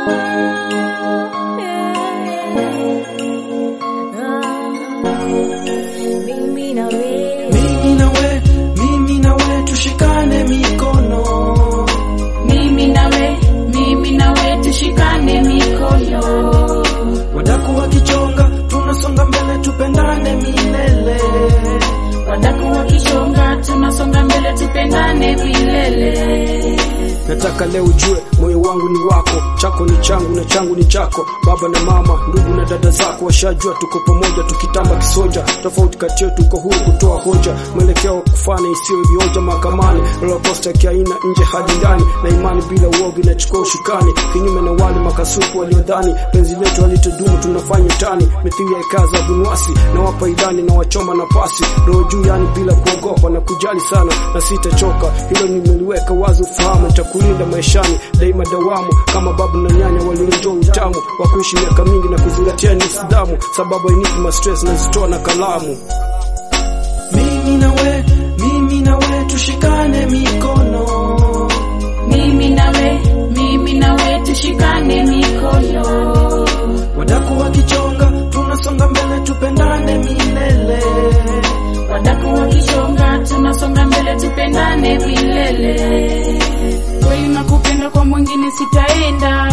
Mimi na wewe, mimi na we, mimi na we tushikane mikono, mimi nawe, mimi nawe tushikane mikono, wadaku wakichonga, tunasonga mbele, tupendane milele. wadaku wakishonga, tunasonga mbele, tupendane milele. Nataka leo ujue moyo wangu ni wako, chako ni changu na changu ni chako. Baba na mama, ndugu na dada zako washajua tuko pamoja, tukitamba kisoja. Tofauti kati yetu uko huru kutoa hoja, mwelekeo wa kufana isiyo vioja mahakamani. Roller coaster kiaina nje hadi ndani, na imani bila uoga inachukua ushukani, kinyume na wale makasuku waliodhani penzi letu halitodumu, tunafanya utani mithili ya ikaza bunwasi, na wapa idani na wachoma nafasi, roho juu yani bila kuogopa na kujali sana, na sitachoka hilo nimeliweka wazi, ufahamu nitakulinda maishani daima dawamu, kama babu na nyanya walionjoa utamu wa kuishi miaka mingi na kuzingatia nidhamu, sababu hainipi ma stress nazitoa na kalamu. Mimi na we, mimi na we tushikane mikono, Mimi nawe, mimi nawe tushikane mikono, wadaku wakichonga, tunasonga mbele, tupendane milele. wadaku wakishonga, tunasonga mbele, tupendane milele. Kweli nakupenda, kwa mwingine sitaenda,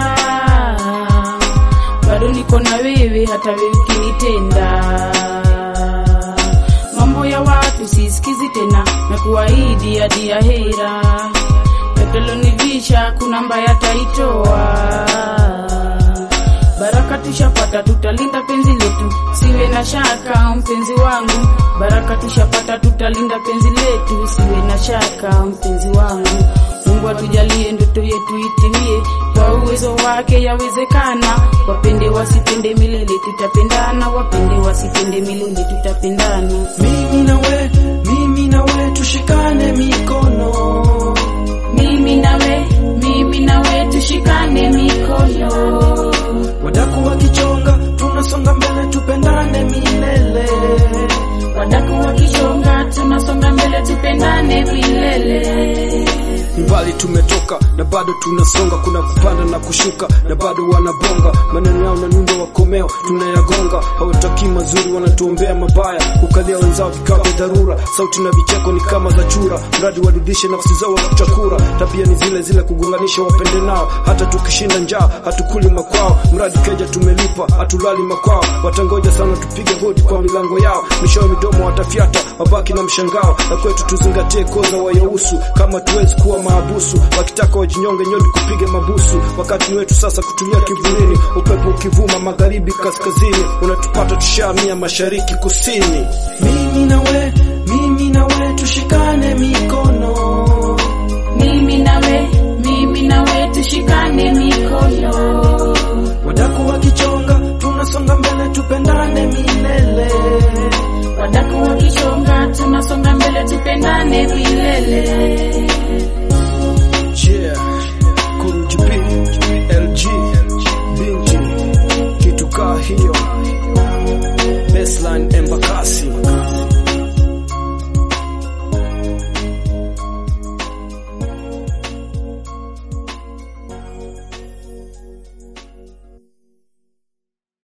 bado niko na wewe, hata wewe ukinitenda. Mambo ya watu sisikizi tena, na kuahidi hadi ya hera, yatalonivisha kuna mbaya taitoa Baraka tushapata, tutalinda penzi letu, siwe na shaka mpenzi wangu. Baraka tushapata, tutalinda penzi letu, siwe na shaka mpenzi wangu. Mungu atujalie ndoto yetu itimie, kwa uwezo wake yawezekana. Wapende wasipende milele, tutapendana. Wapende wasipende milele, tutapendana. Mimi na we, mimi na we tushikane mikono, Mimi nawe, mimi nawe tushikane mikono, wadaku wakichonga, tunasonga mbele, tupendane milele. wadaku wakishonga, tunasonga mbele, tupendane milele. Ni mbali tumetoka na bado tunasonga, kuna kupanda na kushuka na bado wanabonga maneno yao na nyundo wakomeo tunayagonga. Hawataki mazuri, wanatuombea mabaya, kukalia wenzao vikao vya dharura. Sauti na vicheko ni kama za chura, mradi warudishe nafsi zao wakuchakura. Tabia ni zile zile, kugonganisha wapende nao. Hata tukishinda njaa hatukuli makwao, mradi keja tumelipa, hatulali makwao. Watangoja sana tupige hodi kwa milango yao, mishowe midomo watafyata, wabaki na mshangao. Na kwetu tuzingatie koza wayohusu, kama tuwezi kuwa maabusu. Wakitaka wajinyonge nyoni kupige mabusu, wakati ni wetu sasa kutulia kivulini. Upepo ukivuma magharibi kaskazini, unatupata tushamia mashariki kusini. Mimi na we, mimi na we tushikane mikono, Mimi nawe, mimi nawe tushikane mikono, wadaku wakichonga, tunasonga mbele, tupendane milele. wadaku wakishonga, tunasonga mbele, tupendane milele.